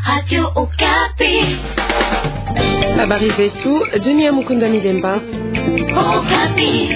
Radio Okapi. Habari zetu dunia. Mukunda Milemba. Okapi.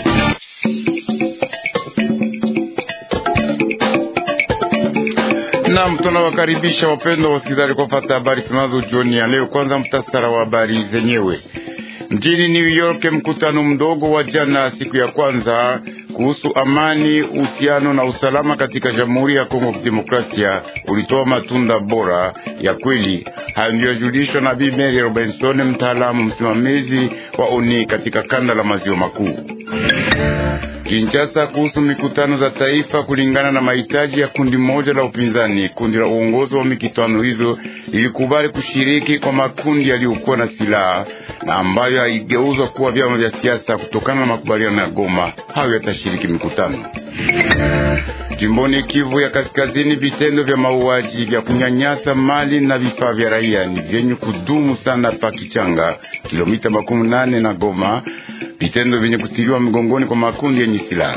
Naam, tunawakaribisha wapendwa wasikilizaji kufuata habari tunazo jioni ya leo. Kwanza mtasara wa habari zenyewe. Mjini New York, mkutano mdogo wa jana siku ya kwanza kuhusu amani, uhusiano na usalama katika Jamhuri ya Kongo Kidemokrasia ulitoa matunda bora ya kweli. Hayo ndio yajulishwa na Bi Mary Robinson, mtaalamu msimamizi wa ONI katika kanda la maziwa makuu. Kinshasa, kuhusu mikutano za taifa kulingana na mahitaji ya kundi moja la upinzani. Kundi la uongozi wa mikutano hizo lilikubali kushiriki kwa makundi yaliyokuwa na silaha na ambayo haigeuzwa kuwa vyama vya siasa kutokana na makubaliano ya Goma. Hayo yatashiriki mikutano. Jimboni Kivu ya Kaskazini, vitendo vya mauaji vya kunyanyasa mali na vifaa vya raia ni vyenye kudumu sana pa Kichanga, kilomita makumi nane na Goma, vitendo vyenye kutiliwa mgongoni kwa makundi yenye silaha.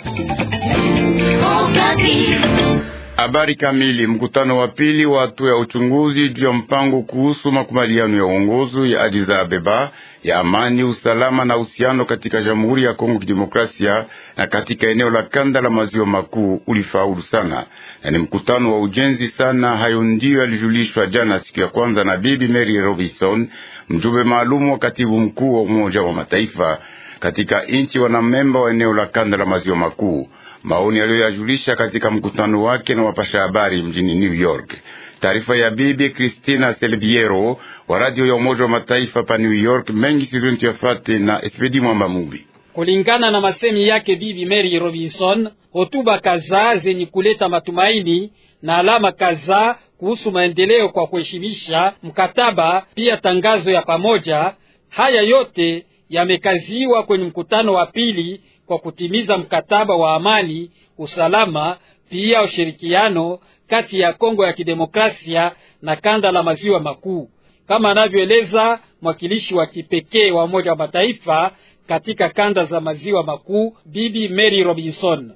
Habari kamili. Mkutano wa pili wa hatua ya uchunguzi juu ya mpango kuhusu makubaliano ya uongozi ya Addis Ababa ya amani, usalama na uhusiano katika Jamhuri ya Kongo Kidemokrasia na katika eneo la kanda la maziwa makuu ulifaulu sana, na ni mkutano wa ujenzi sana. Hayo ndiyo yalijulishwa jana siku ya kwanza na Bibi Mary Robinson, mjumbe maalum wa katibu mkuu wa Umoja wa Mataifa katika nchi wanamemba wa eneo la kanda la maziwa makuu maoni aliyoyajulisha katika mkutano wake na wapasha habari mjini New York. Taarifa ya bibi Christina Selviero wa radio ya Umoja wa Mataifa pa New York. Mengi sivintu yafate na Espedi Mwamba Mubi. Kulingana na masemi yake bibi Mary Robinson, hotuba kadhaa zenye kuleta matumaini na alama kadhaa kuhusu maendeleo kwa kuheshimisha mkataba, pia tangazo ya pamoja. Haya yote yamekaziwa kwenye mkutano wa pili kwa kutimiza mkataba wa amani, usalama, pia ushirikiano kati ya Kongo ya Kidemokrasia na kanda la maziwa makuu, kama anavyoeleza mwakilishi wa kipekee wa Umoja wa Mataifa katika kanda za maziwa makuu Bibi Mary Robinson.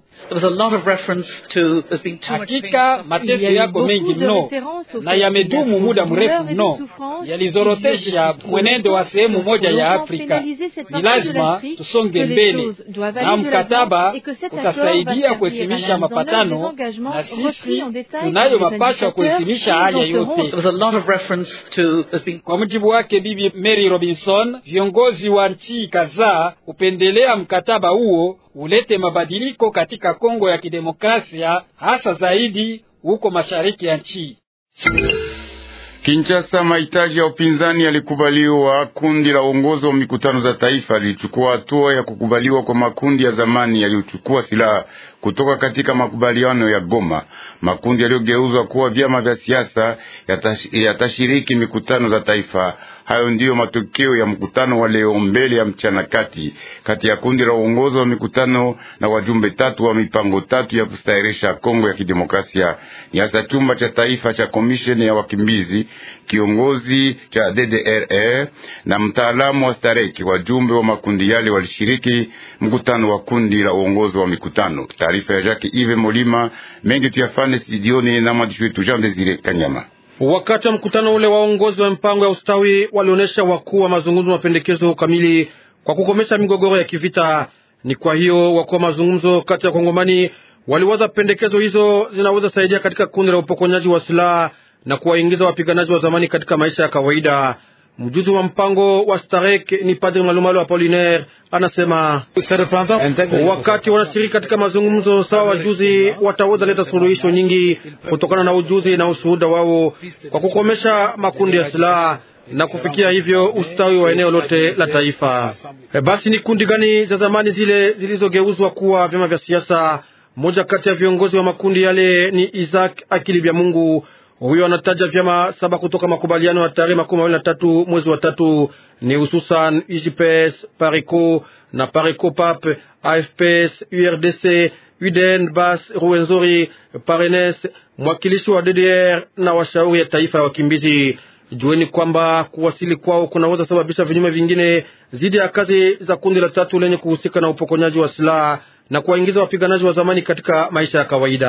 Hakika mateso yako mengi mno na yamedumu muda mrefu mno, yalizorotesha mwenendo wa sehemu moja ya Afrika. Ni lazima tusonge mbele, na mkataba utasaidia kuhesimisha mapatano, na sisi tunayo mapasha kuhesimisha haya yote. Kwa mujibu wake Bibi Mary Robinson, viongozi wa nchi kadhaa hupendelea mkataba huo ulete mabadiliko katika Kongo ya Kidemokrasia, hasa zaidi huko mashariki ya nchi. Kinshasa, mahitaji ya upinzani yalikubaliwa. Kundi la uongozi wa mikutano za taifa lilichukua hatua ya kukubaliwa kwa makundi ya zamani yaliyochukua silaha kutoka katika makubaliano ya Goma. Makundi yaliyogeuzwa kuwa vyama vya siasa yatashiriki mikutano za taifa. Hayo ndiyo matokeo ya mkutano wa leo mbele ya mchana kati kati ya kundi la uongozi wa mikutano na wajumbe tatu wa mipango tatu ya kustahirisha Kongo ya Kidemokrasia, ni hasa chumba cha taifa cha komisheni ya wakimbizi, kiongozi cha DDRR na mtaalamu wa stareki. Wajumbe wa makundi yale walishiriki mkutano wa kundi la uongozi wa mikutano. Taarifa ya Jacques Ive Molima mengi tuyafane studioni na mwandishi wetu Jean Desire Kanyama. Wakati wa mkutano ule waongozi wa mpango ya ustawi walionyesha wakuu wa mazungumzo mapendekezo kamili kwa kukomesha migogoro ya kivita. Ni kwa hiyo wakuu wa mazungumzo kati ya Kongomani waliwaza pendekezo hizo zinaweza saidia katika kundi la upokonyaji wa silaha na kuwaingiza wapiganaji wa zamani katika maisha ya kawaida. Mjuzi wa mpango wa Starek ni Padri Malumalu Apolinaire anasema wakati wanashiriki katika mazungumzo sawa, wajuzi wataweza leta suluhisho nyingi kutokana na ujuzi na ushuhuda wao kwa kukomesha makundi ya silaha na kufikia hivyo ustawi wa eneo lote la taifa. E, basi ni kundi gani za zamani zile zilizogeuzwa kuwa vyama vya siasa? Mmoja kati ya viongozi wa makundi yale ni Isaac Akili Bya Mungu. Huyo anataja vyama saba kutoka makubaliano ya tarehe makumi mawili na tatu mwezi wa tatu ni hususan UJPS, Pareco na Pareco Pap, AFPS, URDC, UDN, Bas, Ruwenzori, Parenes, mwakilishi wa DDR na washauri ya taifa ya wakimbizi. Jueni kwamba kuwasili kwao kunaweza sababisha vinyume vingine zidi ya kazi za kundi la tatu lenye kuhusika na upokonyaji wa silaha na kuwaingiza wapiganaji wa zamani katika maisha ya kawaida.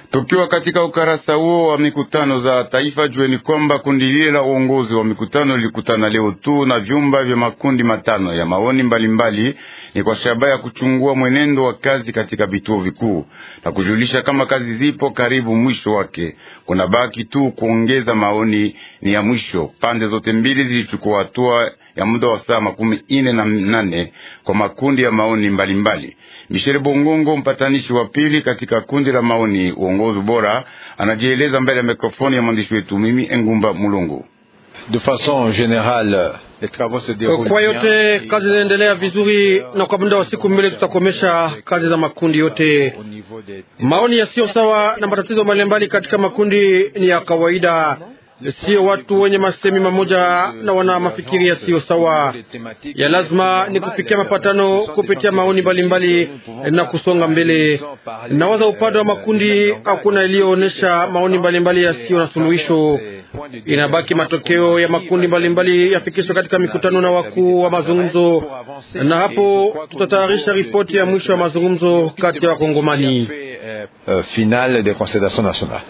Tukiwa katika ukarasa huo wa mikutano za taifa, jueni kwamba kundi lile la uongozi wa mikutano lilikutana leo tu na vyumba vya makundi matano ya maoni mbalimbali mbali, ni kwa shabaha ya kuchungua mwenendo wa kazi katika vituo vikuu na kujulisha kama kazi zipo karibu mwisho wake. Kuna baki tu kuongeza maoni ni ya mwisho. Pande zote mbili zilichukua hatua ya muda wa saa makumi ine na nane kwa makundi ya maoni mbalimbali. Michel Bongongo, mpatanishi wa pili katika kundi la maoni uongozi bora, anajieleza mbele ya mikrofoni ya mwandishi wetu mimi Engumba Mulungu. De façon générale, les travaux se déroulent Kwa bien. yote kazi zinaendelea vizuri, na kwa muda wa siku mbili tutakomesha kazi za makundi yote. Au niveau des Maoni yasiyo sawa na matatizo mbalimbali katika makundi ni ya kawaida, sio watu wenye masemi mamoja na wana mafikiri yasiyo sawa. Ya lazima ni kufikia mapatano kupitia maoni mbalimbali na kusonga mbele. Nawaza upande wa makundi hakuna iliyoonyesha maoni mbalimbali yasiyo na suluhisho. Inabaki matokeo ya makundi mbalimbali yafikishwe katika mikutano na wakuu wa mazungumzo, na hapo tutatayarisha ripoti ya mwisho wa mazungumzo kati ya Wakongomani. euh, finale des concertations nationales.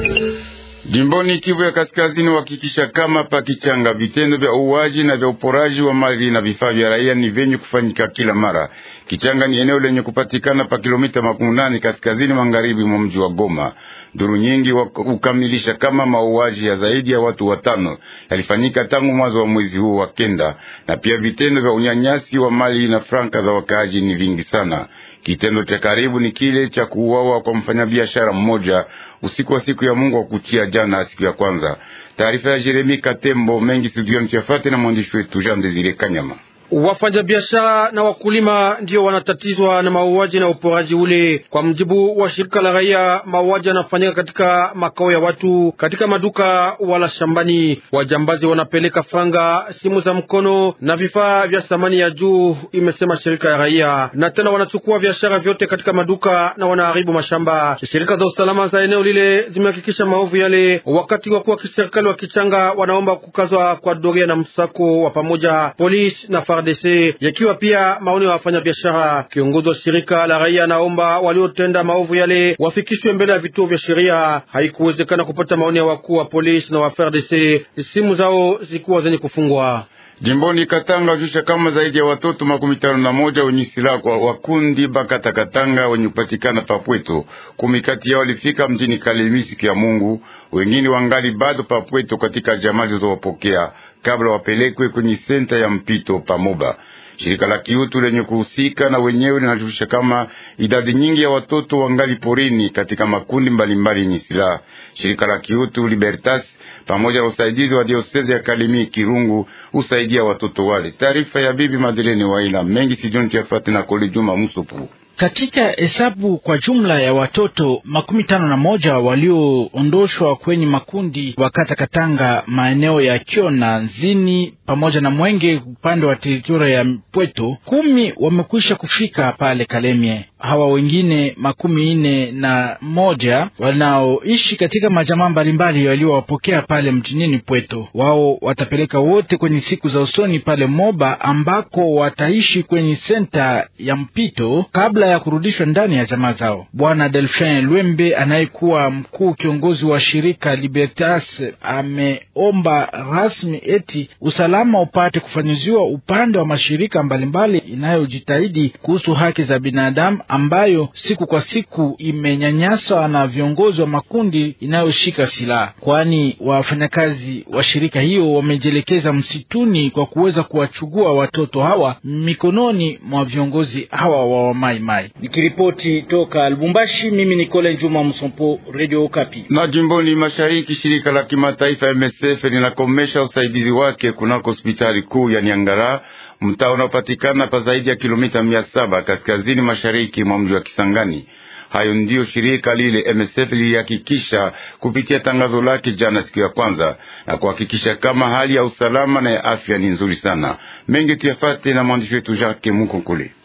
Jimboni Kivu ya Kaskazini uhakikisha kama pa Kichanga vitendo vya uwaji na vya uporaji wa mali na vifaa vya raia ni vyenye kufanyika kila mara. Kichanga ni eneo lenye kupatikana pa kilomita makumi nane kaskazini magharibi mwa mji wa Goma. Duru nyingi hukamilisha kama mauaji ya zaidi ya watu watano yalifanyika tangu mwanzo wa mwezi huu wa kenda, na pia vitendo vya unyanyasi wa mali na franka za wakaaji ni vingi sana. Kitendo cha karibu ni kile cha kuuawa kwa mfanyabiashara mmoja usiku wa siku ya Mungu wa kuchia jana, siku ya kwanza. Taarifa ya Jeremi Katembo mengi studioni tuyafate na mwandishi wetu Jean Desire Kanyama. Wafanyabiashara na wakulima ndio wanatatizwa na mauaji na uporaji ule. Kwa mjibu wa shirika la raia, mauaji yanafanyika katika makao ya watu, katika maduka wala shambani. Wajambazi wanapeleka franga, simu za mkono na vifaa vya thamani ya juu, imesema shirika ya raia, na tena wanachukua biashara vyote katika maduka na wanaharibu mashamba. Shirika za usalama za eneo lile zimehakikisha maovu yale, wakati wakuu wa kiserikali wa Kichanga wanaomba kukazwa kwa doria na msako wa pamoja polisi na FARDC yakiwa pia maoni ya wafanyabiashara. Kiongozi wa shirika la raia anaomba waliotenda maovu yale wafikishwe mbele ya vituo vya sheria. Haikuwezekana kupata maoni ya wakuu wa polisi na wa FARDC, simu zao zilikuwa zenye kufungwa. Jimboni Katanga jusha kama zaidi ya watoto makumi tano na moja wenye silaha kwa wakundi Bakata Katanga wenye kupatikana Papweto. Kumi kati yao walifika mjini Kalemi siku ya Mungu, wengine wangali bado Papweto katika jamaa zilizowapokea kabla wapelekwe kwenye senta ya mpito Pamoba. Shirika la kiutu lenye kuhusika na wenyewe linajulisha kama idadi nyingi ya watoto wangali porini katika makundi mbalimbali yenye silaha. Shirika la kiutu Libertas pamoja na usaidizi wa diosezi ya Kalemi Kirungu husaidia watoto wale. Taarifa ya bibi Madeleni Waila mengi sijoni tuyafate na Kole Juma Musupu. Katika hesabu kwa jumla ya watoto makumi tano na moja walioondoshwa kwenye makundi wakata Katanga maeneo ya Kio na Nzini pamoja na Mwenge upande wa teritoria ya Pweto, kumi wamekwisha kufika pale Kalemie. Hawa wengine makumi nne na moja wanaoishi katika majamaa mbalimbali waliowapokea pale mjinini Pweto, wao watapeleka wote kwenye siku za usoni pale Moba ambako wataishi kwenye senta ya mpito kabla ya kurudishwa ndani ya jamaa zao. Bwana Delphin Lwembe anayekuwa mkuu kiongozi wa shirika Libertas ameomba rasmi eti usalama upate kufanyiziwa upande wa mashirika mbalimbali inayojitahidi kuhusu haki za binadamu ambayo siku kwa siku imenyanyaswa na viongozi wa makundi inayoshika silaha, kwani wafanyakazi wa shirika hiyo wamejielekeza msituni kwa kuweza kuwachugua watoto hawa mikononi mwa viongozi hawa wa wamaimai. Nikiripoti toka Lubumbashi, mimi ni Kole Njuma Msompo, Radio Okapi. Na jimboni mashariki, shirika la kimataifa MSF linakomesha usaidizi wake kunako hospitali kuu ya Niangara, mtaa unaopatikana pa zaidi ya kilomita mia saba kaskazini mashariki mwa mji wa Kisangani. Hayo ndiyo shirika lile MSF lilihakikisha kupitia tangazo lake jana siku ya kwanza, na kuhakikisha kama hali ya usalama na ya afya ni nzuri sana. Mengi tuyafate na mwandishi wetu Jacques Mukonkole.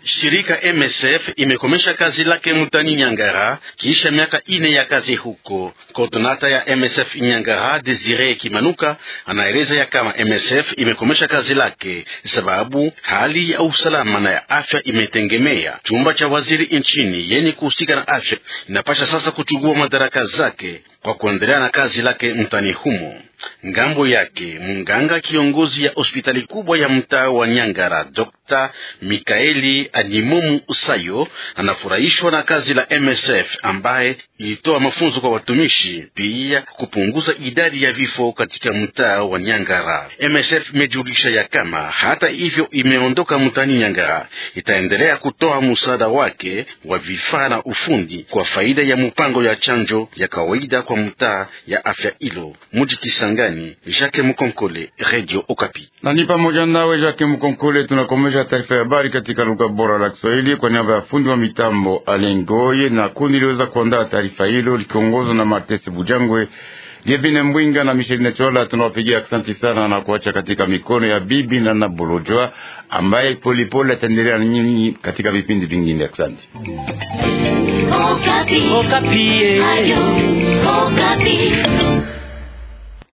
Shirika MSF imekomesha kazi lake mutani Nyangara kisha miaka ine ya kazi huko. Koordinata ya MSF Nyangara, Desire Kimanuka, anaeleza ya kama MSF imekomesha kazi lake sababu hali ya usalama na ya afya imetengemea. Chumba cha waziri nchini yenye kuhusika na afya inapasha sasa kuchukua madaraka zake kwa kuendelea na kazi lake mtani humo. Ngambo yake mganga kiongozi ya hospitali kubwa ya mtaa wa Nyangara, Dr. Mikaeli Animomu Usayo anafurahishwa na kazi la MSF ambaye ilitoa mafunzo kwa watumishi, pia kupunguza idadi ya vifo katika mtaa wa Nyangara. MSF imejulisha ya kama hata hivyo imeondoka mtaani Nyangara, itaendelea kutoa msaada wake wa vifaa na ufundi kwa faida ya mpango ya chanjo ya kawaida kwa mtaa ya afya ilo muji Kisangani. Jacques Mukonkole, Radio Okapi. Na ni pamoja nawe Jacques Mukonkole, tunakomesha taarifa ya habari katika lugha bora la Kiswahili kwa niaba ya fundi wa mitambo Alengoye na kundi liweza kuandaa taarifa hilo likiongozwa na Martese Bujangwe Jebine Mbwinga na Micheline Chola. Tunawapigia asante sana na kuacha katika mikono ya bibi na Nabolojwa ambaye polipole ataendelea na nyinyi katika vipindi vingine. Asante. Okapi. Okapi. Ayo, Okapi.